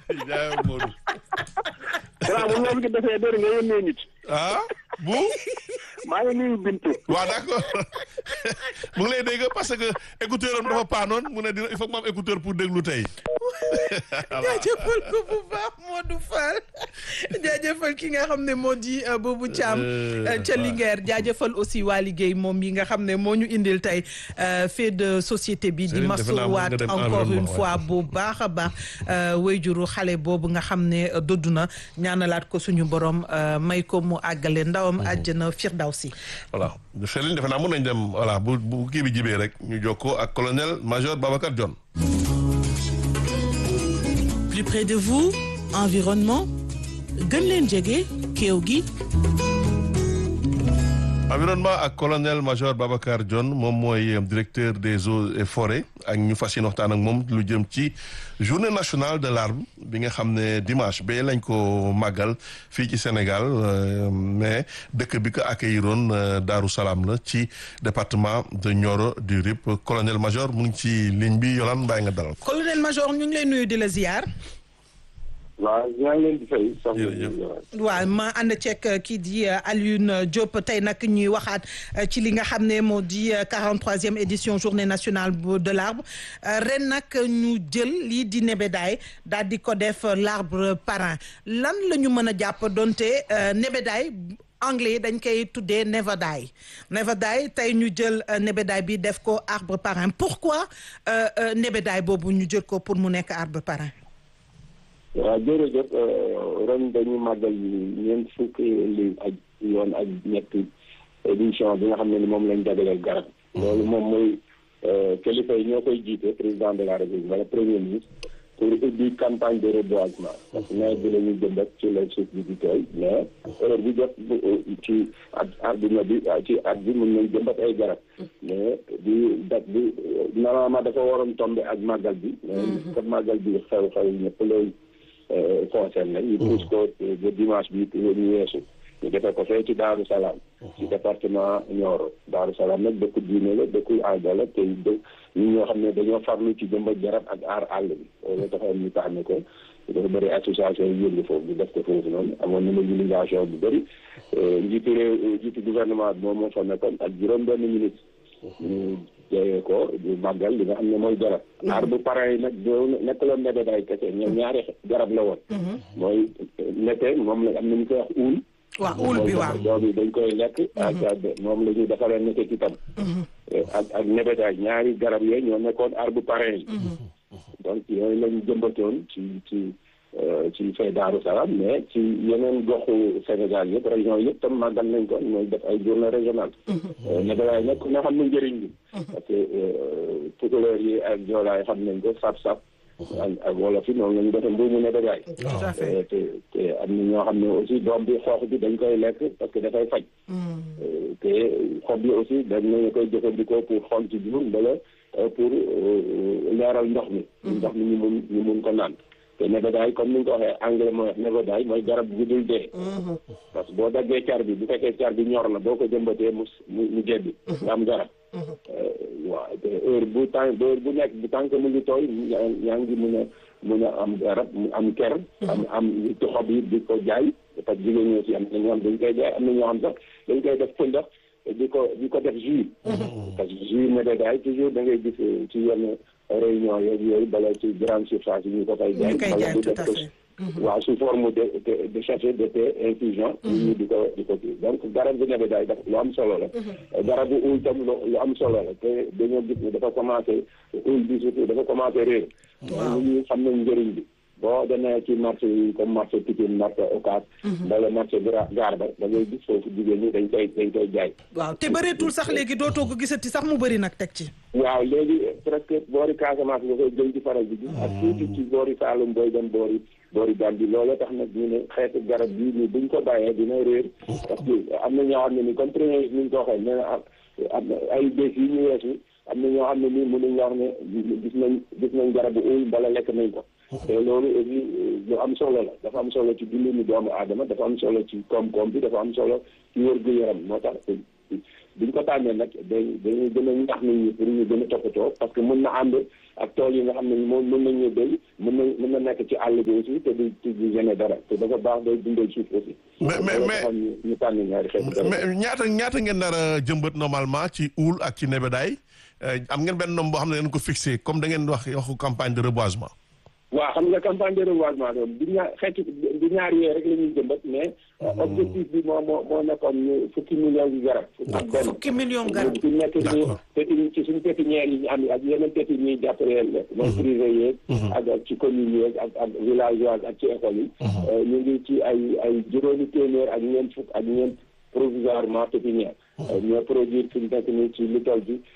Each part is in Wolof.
jaayal Modou. grand bu loolu gi defee dër nga yónnee nit ah bu. maa ngi nuyu Bintu. waaw d'accord mu ngi lay dégg parce que écouteur am dafa paanoon mu ne dina il faut que ma am écouteur pour déglu tey. jaajëfal ko bu baax Modou Fall jaajëfal ki nga xam ne moo di Boubou Thiam ca Linguère jaajëfal aussi waa liggéey moom yi nga xam ne moo ñu indil tey fait de société bi di masuwaat encore une fois bu baax a baax wayjuru xale boobu nga xam ne doddu na ñaanalaat ko suñu borom may ko mu àggale ndawam àjjana firdawsi voilà Céline defe naa mën nañ dem voilà bu bu kii bi jibee rek ñu jokkoo ak colonel major Babacar Dione plus près de vous environnement gën leen jege kéew gi environnement ak colonel major Babacar Dione moom mooy directeur des eaux et forêts ak ñu fas yéene waxtaan ak moom lu jëm ci journée nationale de l'arbre bi nga xam ne dimanche ba lañ ko màggal fii ci Sénégal mais dëkk bi ko accueilliroon Daaru Salaam la ci département de Nioro du Rip colonel major mu ngi ci ligne bi Yolande Mbaye nga dalal ko. colonel major ñu ngi lay nuyu di la ziar. waaw ñaa ngi leen di fay. waaw ma ànd ceeg kii di Alioune Diop tey nag ñuy waxaat ci li nga xam ne moo di 43e édition journée nationale de l'arbre ren nag ñu jël lii di nebedaay daal di ko def l'arbre parrain lan la ñu mën a jàpp donte nebedaay anglais dañ koy tuddee nebedaay nebedaay tey ñu jël nebedaay bi def ko arbre parrain pourquoi nebedaay boobu ñu jël ko pour mu nekk arbre parrain. waaw jërëjëf ren dañu màggal ñeent fukki li ak yoon ak ñetti édition bi nga xam ne ni moom lañ jagleel garab loolu moom mooy kilifa yi ñoo koy jiite président de la république wala premier ministre pour ubbi campagne de reboisement parce que nawet bi la ñuy jëmbat ci la suuf bi di tooy mais heure bi jot ci at adduna bi ci at bi mën nañ jëmbat ay garab mais bi date bi normalement dafa waroon tomber ak màggal bi mais comme màggal bi xew-xew ñëpp lay concerné ñu pousse ko ba dimanche bi ñu weesu ñu defee ko fee ci Daaru Salaam ci département Nioro Daaru Salaam nag dëkku diine la dëkku aada la te dë ñi ñoo xam ne dañoo farlu ci jëmbat garab ak aar àll bi loolu taxoon ñu tànn ko dafa bëri association yu yëngu foofu ñu def ko foofu noonu amoon na mobilisation bu bëri njiitu réew njiitu gouvernement bi moom moo fa nekkoon ak juróom benn ministre ñu jeyee ko du màggal li nga xam ne mooy garab arbre parrain yi nag doo nekkaloon nebedaay kese ñoom ñaari garab la woon mooy nete moom la am nañu koy wax uul waaw uul bi waaw doom yi dañ koy lekk ak moom la ñuy defaree nete ci tam ak ak nebedaay ñaari garab yooyu ñoo nekkoon arbre parrain yi donc yooyu lañu jëmbatoon ci ci ci fay Daaru Salaam mais ci yeneen goxu Sénégal yëpp région yëpp tam màggal nañ ko mooy def ay journée régionale nebedaay nag nga xam ne njëriñ bi parce que tukulóor yi ak joolaay xam nañ ko sap-sap ak ak wolof yi noonu la ñu defee mbuumu nebedaay te te am na ñoo xam ne aussi doom bi xoox bi dañ koy lekk parce que dafay faj te xob yi aussi dañ nañu koy jëfandikoo pour xont ci jur mbala pour leeral ndox mi ndox mi ñu mun ñu mun ko naan te nebedaay comme ni nga ko waxee anglais mooy wax nebedaay mooy garab gu dul dee parce que boo daggee car bi bu fekkee car bi ñor na boo ko jëmbatee mu mu jebbi nga am garab waaw te heure bu temps heure bu nekk bu tànk mu ngi tooy yaa ngi mun a mun a am garab am ker am am xob yi di ko jaay parce que jigéen ñi aussi am na ñoo xam dañ koy jaay am na ñoo xam sax dañ koy def pëndax di ko di ko def jus parce que jus nebedaay toujours da ngay gis ci yenn réunion yeeg yooyu bala ci grande surface yi ñu ko koy jaay bala di def ko waaw sous forme de de sachet de thé infusion ñu di ko di ko kii donc garab bi nebedaay daf lu am solo la garab bu uul tam lu am solo la te dañoo gis ne dafa commencé uul bi surtout dafa commencé réer ñu xam nañ njëriñ bi boo demee ci marché yi comme marché Pikine marché Ocass wala marché gaar ba da ngay gis foofu jigéen ñi dañ koy dañ koy jaay waaw te bëreetul sax léegi dootoo ko gisati sax mu bëri nag teg ci waaw léegi presque boori Casamance nga koy jëm ci faral bi gis ak tuuti ci boori Saloum booy dem boori boori Gambie loolu tax nag ñu ne xeetu garab bii ni buñ ko bàyyee dina réer parce que am na ñoo xam ne ni comme premier ni ñu ko waxee nee na am ay bés yi ñu weesu am na ñoo xam ne nii mënuñ wax ne gis nañ gis nañ garabu uy bala lekk nañ ko te loolu aussi lu am solo la dafa am solo ci dundinu doomu aadama dafa am solo ci koom-koom bi dafa am solo ci wér-gu-yaram moo tax biñ ko tànnee nag dañ dañuy gën a ñaax nit ñi pour ñu gën a toppatoo parce que mën na ànd ak tool yi nga xam ne moom mën nañu béy mën na mën na nekk ci àll bi aussi te du du gêné dara te dafa baax day dundal suuf aussi. mais mais loolu mais taxoon ñu ñu tànn ñaari xeetu garab. mais ñaata ñaata ngeen nar a jëmbat normalement ci uul ak ci nebedaay am ngeen benn nombre boo xam ne ngeen ko fixé comme da ngeen wax waxu campagne de reboisement. waaw xam nga campagne de reboisement doon du ñaar xeetu du ñaar yooyu rek la ñuy jëmbat mais objectif bi moo moo moo nekkoon ñu fukki millions yu garab ak benn fukki million garab ci nekk ci D'accord. péti ci suñu pépinière yi ñu am ak yeneen pépinières yi jàppale la mooy privé yeeg ak ak ci communes yeeg ak ak villageois ak ci école yi ñu ngi ci ay ay juróomi téeméer ak ñeent fukk ak ñeent provisoirement pépinière ñoo produire fi mu nekk nii ci lu toll bi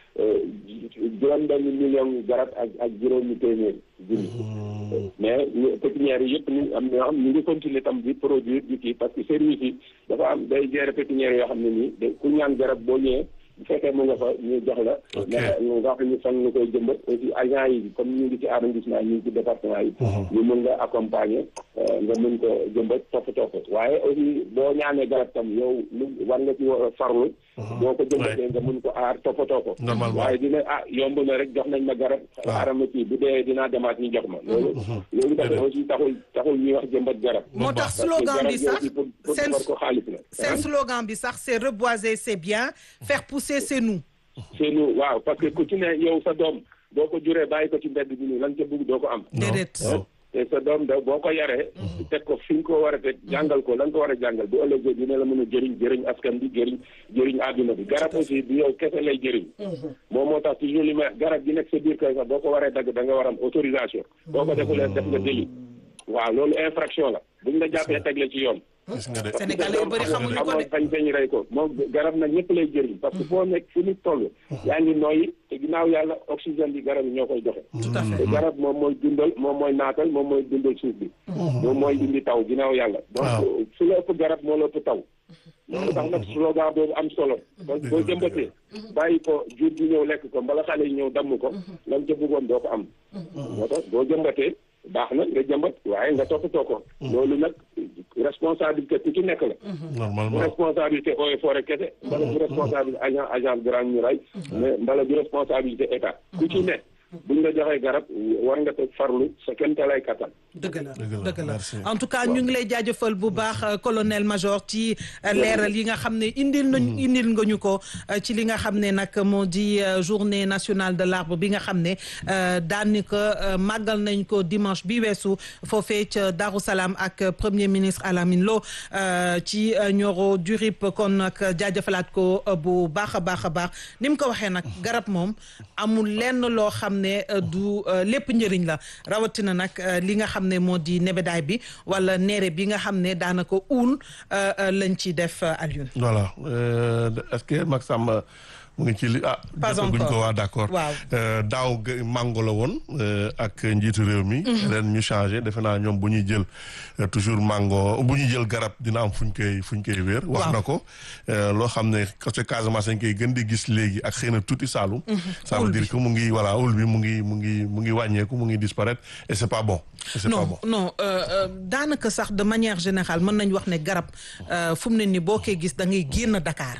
juróom benn million garab ak ak juróomi téeméer junni mais ñu pépinières yi yëpp ñu am ñoo xam ñu ngi continuer tam di produire di kii parce que service yi dafa am day gérer pépinières yoo xam ne nii da ku ñaan garab boo ñëwee bu fekkee mu nga fa ñu jox la Ok. mais nga xam ñu fan nga koy jëmbat aussi agent yi comme ñu ngi ci arrondissement ñu ngi ci département yi ñu mën nga accompagner euh, nga mën ko jëmbat toppatoo ko waaye aussi boo ñaanee garab tam yow lu war nga ci war a farlu boo ko jëmbatee nga mën ko aar toppatoo ko Normalement. waaye dina ah yomb na rek jox nañ ma garab xaaral ma kii bu dee dinaa demaat ñu jox ma loolu loolu tamit aussi taxul taxul ñuy wax jëmbat garab moo tax parce que slogan garab bi sax yooyu pour pour seen defar ko xaalis la seen slogan bi sax c'est reboiser c'est bien faire pousser c'est nous c'est nous waaw parce que ku ci ne yow sa doom boo ko juree bàyyi ko ci mbedd bi nii lan ca bëgg doo ko am déedéet non. te sa doom da boo ko yaree teg ko fi nga ko war a teg jàngal ko lan ko war a jàngal bu ëllëgee dina la mën a jëriñ jëriñ askan bi jëriñ jëriñ àdduna bi garab aussi du yow kese lay jëriñ moom moo tax toujours li ma garab gi nekk sa biir kër sax boo ko waree dagg da nga war am autorisation boo ko defulee def nga délit waaw loolu infraction la buñ la jàppee teg la ci yoon gis nga de. Sénégalais yu bëri xamuñu ko amoon de fañ fañ rey ko moom garab nag ñëpp lay jëriñ parce que foo nekk fu nit toll yaa ngi noyyi te ginnaaw yàlla oxygène bi garab yi ñoo koy joxe tout à fait te garab moom mooy dundal moom mooy naatal moom mooy dundal suuf bi moom mooy indi taw ginnaaw yàlla Waaw. donc su la ëpp garab moo la ëpp taw loolu tax nag slogan boobu am solo donc boo jëmbatee bàyyi ko jur gi ñëw lekk ko mbala xale yi ñëw damm ko lan ca bëggoon doo ko am moo tax boo jëmbatee baax na nga jëmbat waaye nga toppatoo ko loolu nag responsabilité ku ci nekk la bu normalement. responsabilité eaux et forêt kese mbala bu responsabilité agent agent Grand Muraille mais mbala bu responsabilité état ku ci ne buñ la joxee garab war nga te farlu sa kente lay kattan dëgg la Dëgg la, dëgg la merci. en tout cas ñu ngi lay jaajëfal bu baax euh, colonel major ci euh, leeral yi nga xam ne indil nañu indil nga ñu ko euh, ci li nga xam ne nag moo di euh, journée nationale de l'arbre bi nga xam ne euh, daanaka euh, màggal nañ ko dimanche bi weesu foofee ca Darou Salaam ak euh, premier ministre Alamine Lo euh, ci euh, Nioro du Rip kon nag jaajëfalaat ko euh, bu baax a baax a baax ni mu ko waxee nag garab moom amul lenn loo xam ne euh, du euh, lépp njëriñ la rawatina nag euh, li nga xam ne moo di nebedaay bi wala neere bi nga xam ne daanaka uul euh, euh, lañ ci def euh, Alioune. voilà euh, est-ce que Max Samba mu ngi ci li ah. Pas jotaguñ encore. ko waa d'accord. Waaw. Euh, daaw ga- mango la woon euh, ak njiitu réew mi. ren ñu changé defe naa ñoom bu ñuy jël euh, toujours mango bu ñuy jël garab dina am fuñ koy fuñ koy wéer. wax Waaw. na ko euh, loo xam ne côté Casamance dañ koy gën di gis léegi ak xëy na tuuti Saalum. ça veut Ul dire bi. que mu ngi voilà ul bi mu ngi mu ngi mu ngi wàññeeku mu ngi disparaître et c'est pas bon. et c'est pas non bon. non euh, euh, daanaka sax de manière générale mën nañu wax ne garab euh, fu mu ne ni boo koy gis da ngay génn Dakar.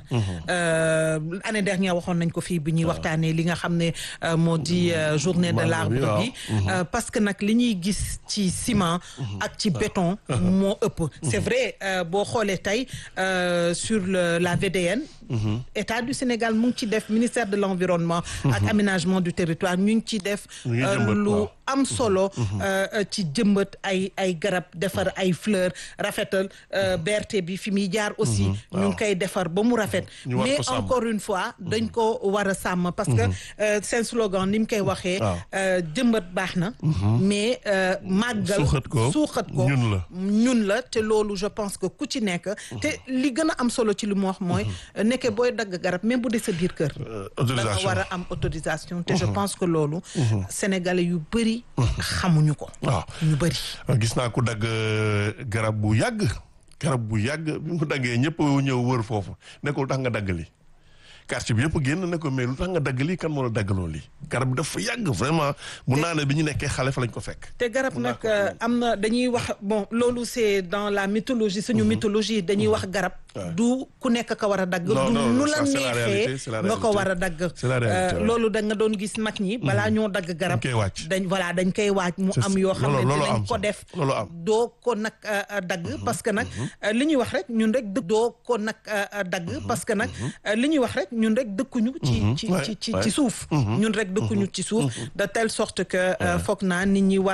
Euh, année dernière waxoon nañ ko fii bi ñuy waxtaanee li nga xam ne euh, moo di euh, journée de Mango bi, l'arbre waaw. bi. Euh, parce que nag li ñuy gis ci ciment. ak ci béton. moo ëpp. c'est vrai euh, boo xoolee tey euh, sur le la VDN. État du Sénégal mu ngi ci def ministère de l'environnement. ak aménagement du territoire ñu ngi ci def. Ñu ngi euh, jëmbat, lu waaw. am solo euh, euh, ci jëmbat ay ay garab defar ay fleurs rafetal euh, BRT bi fi muy jaar aussi ñu ngi koy defar ba mu rafet Ñu war mais ko sàmm. encore une fois dañ ko war a sàmm parce que euh, seen slogan ni mu koy waxee Waaw. euh, jëmbat baax na mais euh, màggal Suuxat ko, suuxat ko ñun la. ñun la te loolu je pense que ku ci nekk te li gën a am solo ci li mu wax mooy nekke booy dagg garab même bu dee sa biir kër Euh, da nga autorisation. war a am autorisation te je pense que loolu sénégalais yu bëri xamuñu ko waaw. ñu bëri gis naa ku dagg euh, garab bu yàgg garab bu yàgg bi mu ko daggee ñëpp ñëw wër foofu ne ko lu tax nga dagg lii quartier bi yëpp génn ne ko mais lu tax nga dagg lii kan moo la daggaloo lii garab bi dafa yàgg vraiment mun naa ne bi ñu nekkee xale fa lañ ko fekk. te garab nag euh, am na dañuy wax bon loolu c'est dans la mythologie suñu mythologie dañuy wax garab du ku nekk ka war a dagg. Non, du non, nu ça, la c'est la réalité, neexee c'est la nga ko réalité. war a dagg. C'est la réalité, Euh, ouais. loolu da nga doon gis mag ñi. balaa ñoo dagg garab. Dañ koy wàcc. dañ voilà dañ koy waaj mu C'est- am yoo xam ne loolu- loolu dinañ am ko sax. def. Loolu am. doo ko nag euh, euh, dagg parce que nag euh, li ñuy wax rek ñun rek dë- doo ko nag euh, euh, dagg parce que nag euh, li ñuy wax rek ñun rek dëkkuñu ci ci Ouais, ci ci ouais. ci suuf ñun rek dëkkuñu ci suuf de telle sorte que euh, foog naa nit ñi war